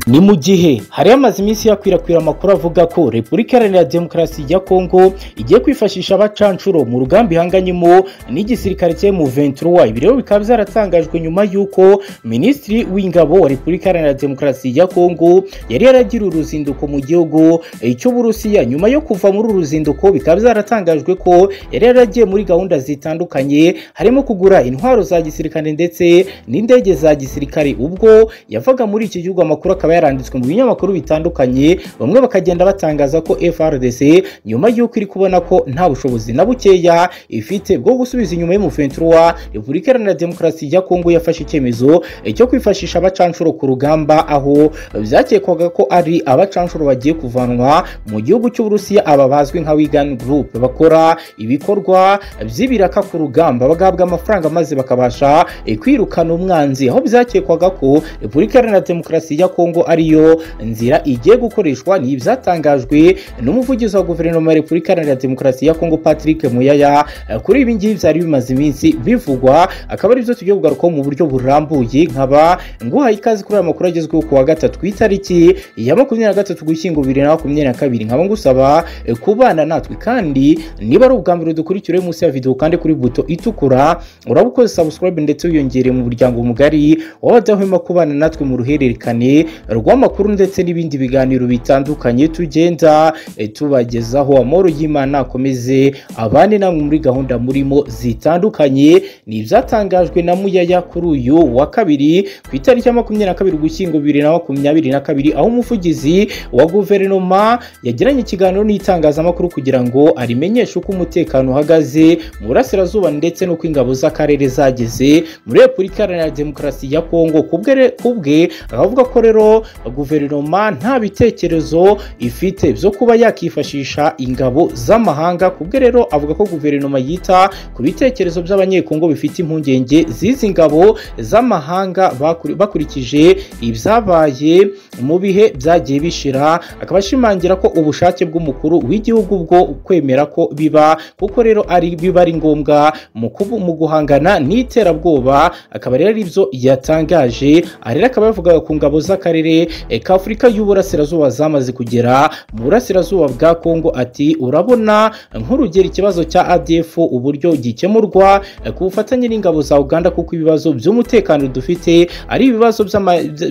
ni mu gihe hari hamaze iminsi hakwirakwira amakuru avuga ko repubulika iharanira demokarasi ya kongo igiye kwifashisha abacanshuro mu rugamba ihanganyemo n'igisirikare cya mu ventura ibi rero bikaba byaratangajwe nyuma y'uko minisitiri w'ingabo wa repubulika iharanira demokarasi ya kongo yari yaragira uruzinduko mu gihugu cy'uburusiya nyuma yo kuva muri uru ruzinduko bikaba byaratangajwe ko yari yaragiye muri gahunda zitandukanye harimo kugura intwaro za gisirikare ndetse n'indege za gisirikare ubwo yavaga muri iki gihugu amakuru akaba yaranditswe mu binyamakuru bitandukanye bamwe bakagenda batangaza ko FRDC nyuma y'uko iri kubona ko nta bushobozi na bukeya ifite bwo gusubiza inyuma y'umuventura Repubulika Iharanira Demokarasi ya Kongo yafashe icyemezo cyo kwifashisha abacanshuro ku rugamba aho byakekwaga ko ari abacanshuro bagiye kuvanwa mu gihugu cy'Uburusiya aba bazwi nka Wigan Group bakora ibikorwa by'ibiraka ku rugamba bagahabwa amafaranga maze bakabasha kwirukana umwanzi aho byakekwaga ko Repubulika Iharanira Demokarasi ya Kongo ariyo nzira igiye gukoreshwa ni ibyatangajwe n'umuvugizi wa guverinoma ya repubulika iharanira demokarasi ya kongo patrick muyaya kuri ibi ngibi byari bimaze iminsi bivugwa akaba aribyo tugiye kugarukaho mu buryo burambuye nkaba nguhaye ikaze kuri aya makuru agezweho ku wa gatatu ku itariki ya makumyabiri na gatatu gushyingo bibiri na makumyabiri na kabiri nkaba ngusaba kubana natwe kandi niba ari ubwa mbere dukurikira munsi ya videwo kandi kuri buto itukura uraba ukoze subscribe ndetse wiyongereye mu muryango mugari w'abadahwema kubana natwe mu ruhererekane rw'amakuru ndetse n'ibindi biganiro bitandukanye tugenda tubagezaho amahoro y'imana akomeze abane namwe muri gahunda murimo zitandukanye ni ibyatangajwe na muyaya kuri uyu wa kabiri ku itariki ya makumyabiri na kabiri ugushyingo bibiri na makumyabiri na kabiri aho umuvugizi wa guverinoma yagiranye ikiganiro n'itangazamakuru kugira ngo arimenyeshe uko umutekano uhagaze mu burasirazuba ndetse n'uko ingabo z'akarere zageze muri repubulika iharanira demokarasi ya kongo kubwe akavuga ko rero guverinoma nta bitekerezo ifite byo kuba yakifashisha ingabo z'amahanga kubwe rero avuga ko guverinoma yita ku bitekerezo by'abanyekongo bifite impungenge z'izi ngabo z'amahanga bakurikije ibyabaye mu bihe byagiye bishira akaba ashimangira ko ubushake bw'umukuru w'igihugu bwo kwemera ko biba kuko rero ari biba ari ngombwa mu guhangana n'iterabwoba akaba rero aribyo yatangaje rero akaba yavugaga ku ngabo z'akarere ka afurika y'uburasirazuba zamaze kugera mu burasirazuba bwa kongo ati urabona nk'urugero ikibazo cya adf uburyo gikemurwa ku bufatanye n'ingabo za uganda kuko ibibazo by'umutekano dufite ari ibibazo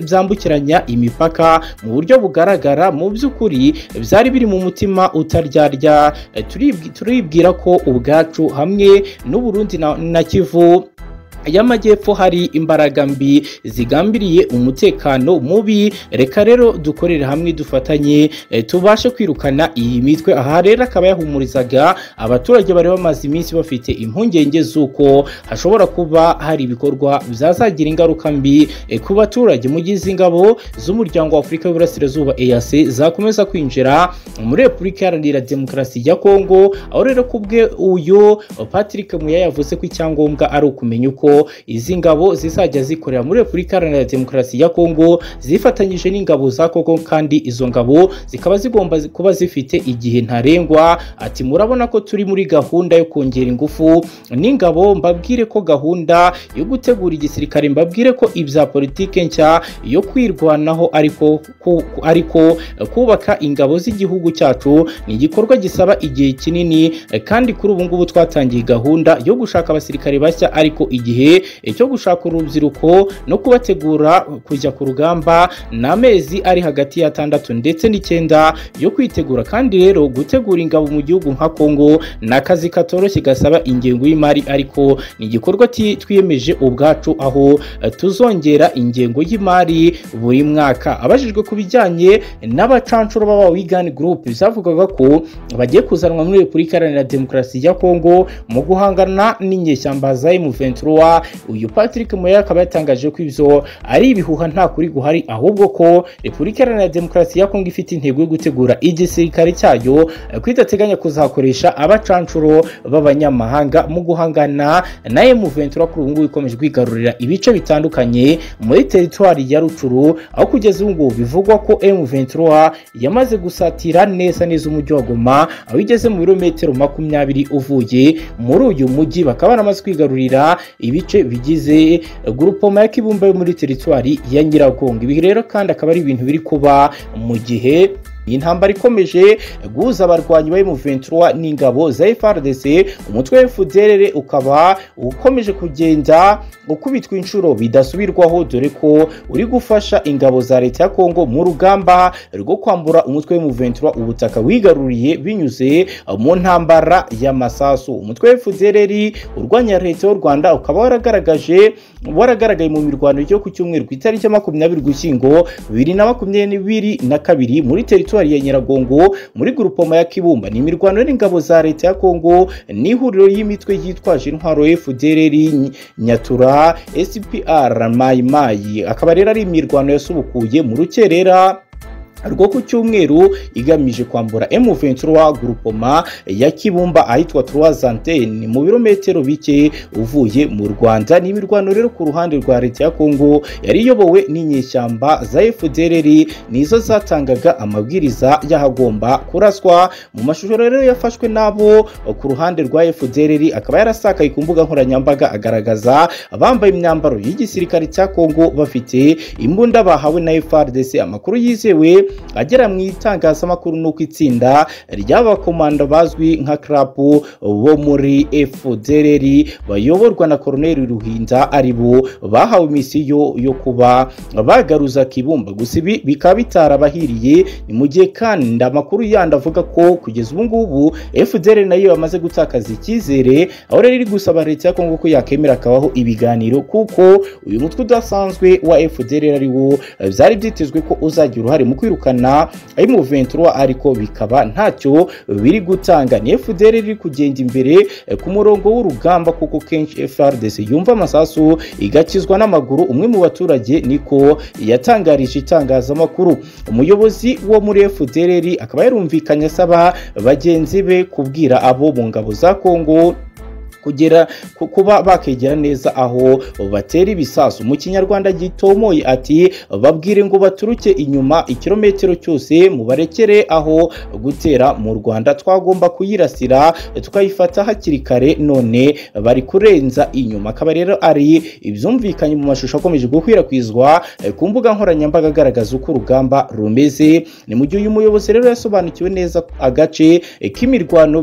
byambukiranya imipaka mu buryo bugaragara mu by'ukuri byari biri mu mutima utaryarya turibwira ko ubwacu hamwe n'uburundi na kivu y'amajyepfo hari imbaraga mbi zigambiriye umutekano mubi reka rero dukorere hamwe dufatanye tubashe kwirukana iyi mitwe aha rero akaba yahumurizaga abaturage bari bamaze iminsi bafite impungenge z'uko hashobora kuba hari ibikorwa byazagira ingaruka mbi ku baturage mu gihe izi ngabo z'umuryango w'afurika y'uburasirazuba eyase zakomeza kwinjira muri repubulika iharanira demokarasi ya kongo aho rero kubwe uyu patrick muya yavuze ko icyangombwa ari ukumenya uko izi ngabo zizajya zikorera muri repubulika iharanira demokarasi ya kongo zifatanyije n'ingabo za kongo kandi izo ngabo zikaba zigomba kuba zifite igihe ntarengwa ati murabona ko turi muri gahunda yo kongera ingufu n'ingabo mbabwire ko gahunda yo gutegura igisirikare mbabwire ko ibya politike nshya yo kwirwanaho ariko ku, ariko kubaka ingabo z'igihugu cyacu ni igikorwa gisaba igihe kinini kandi kuri ubu ngubu twatangiye gahunda yo gushaka abasirikare bashya ariko igihe cyo gushaka urubyiruko no kubategura kujya ku rugamba ni amezi ari hagati y'atandatu ndetse n'icyenda yo kwitegura kandi rero gutegura ingabo mu gihugu nka kongo ni akazi katoroshye gasaba ingengo y'imari ariko ni igikorwa twiyemeje ubwacu aho tuzongera ingengo y'imari buri mwaka abajijwe ku bijyanye n'abacanshuro baba wigani gurupe zavugaga ko bagiye kuzanwa muri repubulika iharanira demokarasi ya kongo mu guhangana n'inyeshyamba za emu ventura uyu patrick muya akaba yatangaje ko ibyo ari ibihuha nta kuri guhari ahubwo ko repubulika iharanira demokarasi ya kongo ifite intego yo gutegura igisirikare cyayo ko idateganya kuzakoresha abacanshuro b'abanyamahanga mu guhangana na emuventura kuri ubu ngubu ikomeje kwigarurira ibice bitandukanye muri teritwari ya rucuru aho kugeza ubu ngubu bivugwa ko emuventura yamaze gusatira neza neza umujyi wa goma aho igeze mu birometero makumyabiri uvuye muri uyu mujyi bakaba baramaze kwigarurira ibice bice bigize grupoma ya kibumbe yo muri teritwari ya nyiragongo ibi rero kandi akaba ari ibintu biri kuba mu gihe iyi ntambara ikomeje guhuza abarwanyi ba M23 n'ingabo za FARDC umutwe wa FDLR ukaba ukomeje kugenda ukubitwa inshuro bidasubirwaho dore ko uri gufasha ingabo za leta ya Kongo mu rugamba rwo kwambura umutwe wa M23 ubutaka wigaruriye binyuze mu ntambara y'amasasu umutwe wa FDLR urwanya leta y'u Rwanda ukaba waragaragaje waragaragaye mu mirwano yo ku cyumweru ku itariki ya makumyabiri gushyingo bibiri na makumyabiri na kabiri muri teritwari teritwari ya Nyiragongo muri grupoma ya Kibumba ni imirwano n'ingabo za leta ya Kongo n'ihuriro y'imitwe yitwaje intwaro FDLR Nyatura SPR Mai Mai akaba rero ari imirwano yasubukuye mu rukerera rwo ku cyumweru igamije kwambura M23 grupoma ya Kibumba ahitwa Trois Antennes mu birometero bike uvuye mu Rwanda n'imirwano rero ku ruhande rwa leta ya Kongo yari iyobowe n'inyeshyamba za FDLR nizo zatangaga amabwiriza y'ahagomba kuraswa mu mashusho rero yafashwe nabo ku ruhande rwa FDLR akaba yarasakaye ku mbuga nkoranyambaga agaragaza abambaye imyambaro y'igisirikare cya Kongo bafite imbunda bahawe na FARDC amakuru yizewe agera mu itangazamakuru ni uko itsinda ry'abakomando bazwi nka karapu bo muri FDLR bayoborwa na koroneri ruhinda ari bo bahawe misiyo yo kuba bagaruza kibumba gusa ibi bikaba bitarabahiriye ni mu gihe kandi amakuru yandi avuga ko kugeza ubu ngubu FDLR nayo yamaze gutakaza icyizere aho rero iri gusaba leta ya Kongo ko yakemera akabaho ibiganiro kuko uyu mutwe udasanzwe wa FDLR ari wo byari byitezwe ko uzagira uruhare mu kwiruka kwirukana M23 ariko bikaba ntacyo biri gutanga ni FDL iri kugenda imbere ku murongo w'urugamba kuko kenshi FRDC yumva amasasu igakizwa n'amaguru umwe mu baturage niko yatangarije itangazamakuru umuyobozi wo muri FDL akaba yarumvikanye asaba bagenzi be kubwira abo mu ngabo za Kongo kugera kuba bakegera neza aho batera ibisasu mu kinyarwanda gitomoye ati babwire ngo baturuke inyuma ikirometero cyose mubarekere aho gutera mu Rwanda twagomba kuyirasira tukayifata hakiri kare none bari kurenza inyuma akaba rero ari ibyumvikanye mu mashusho akomeje gukwirakwizwa ku mbuga nkoranyambaga agaragaza uko urugamba rumeze ni mu gihe uyu muyobozi rero yasobanukiwe neza agace k'imirwano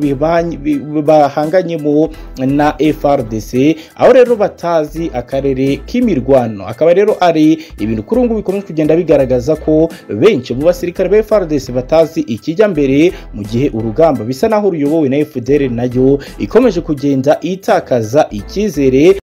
bahanganyemo na FRDC aho rero batazi akarere k'imirwano akaba rero ari ibintu kuri ngubu bikomeje kugenda bigaragaza ko benshi mu basirikare ba FRDC batazi ikijya mbere mu gihe urugamba bisa naho ruyobowe na FDL nayo ikomeje kugenda itakaza icyizere